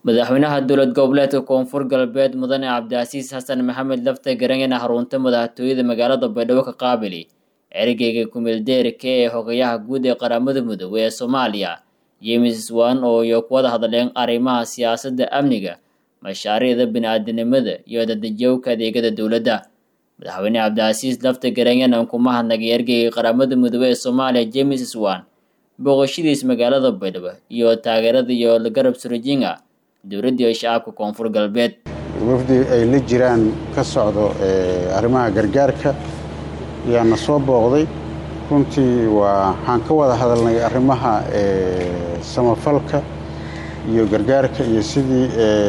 madaxweynaha dowlad goboleedka koonfur galbeed mudane cabdicasiis xasan maxamed lafta garanyana xarunta madaxtooyada magaalada baydhabo ka qaabili ergeyga kumeeldeerka ee hogayaha guud ee qaramada midoobey ee soomaaliya james wan oo iyo kuwada hadleen arrimaha siyaasadda amniga mashaariicda bini-aadanimada iyo dadajowka adeegyada dowladda madaxweyne cabdicasiis lafta garanyanan kuma hadnagay ergeyga qaramada midoobey ee soomaaliya james swan booqashadiis magaalada baydhabo iyo taageerada iyo garab surujinga dowladda iyo shacabka koonfur galbeed wafdi ay la jiraan ka socdo arrimaha gargaarka ayaana soo booqday runtii waxaan ka wada hadalnay arrimaha samafalka iyo gargaarka iyo sidii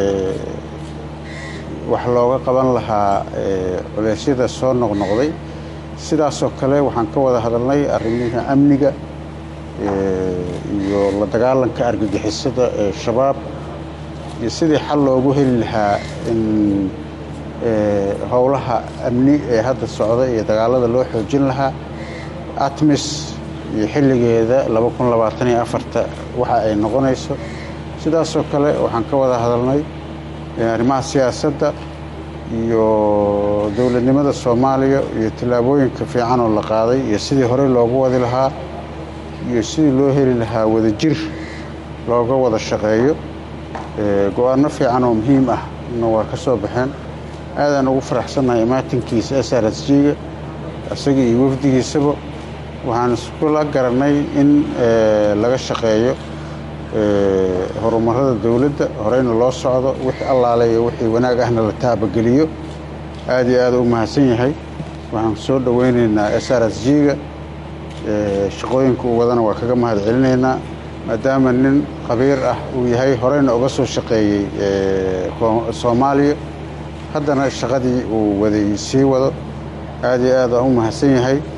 wax looga qaban lahaa culeysyada soo noqnoqday sidaasoo kale waxaan ka wada hadalnay arrimiha amniga iyo la dagaalanka argagixisada ee shabaab iyo sidii xal loogu heli lahaa in howlaha amni ee hadda socda iyo dagaalada loo xoojin lahaa atmis iyo xilligeeda waxa ay noqonayso sidaasoo kale waxaan ka wada hadalnay arrimaha siyaasadda iyo dowladnimada soomaaliya iyo tallaabooyinka fiican oo la qaaday iyo sidii horey loogu wadi lahaa iyo sidii loo heli lahaa wadajir looga wada shaqeeyo go-aanno fiican oo muhiim ah na waa ka soo baxeen aadaan ugu faraxsannahay imaatinkiisa s r s g-ga isaga iyo wafdigiisaba waxaan iskula garannay in laga shaqeeyo horumarada dowladda horeyna loo socdo wixii allaale iyo wixii wanaag ahna la taabageliyo aad iyo aada u mahadsan yahay waxaan soo dhoweynaynaa s r s g-ga shaqooyinka uu wadana waa kaga mahad celinaynaa maadaama nin khabiir ah uu yahay horeyna uga soo shaqeeyey soomaaliya haddana shaqadii uu waday sii wado aad iyo aad aan u mahadsan yahay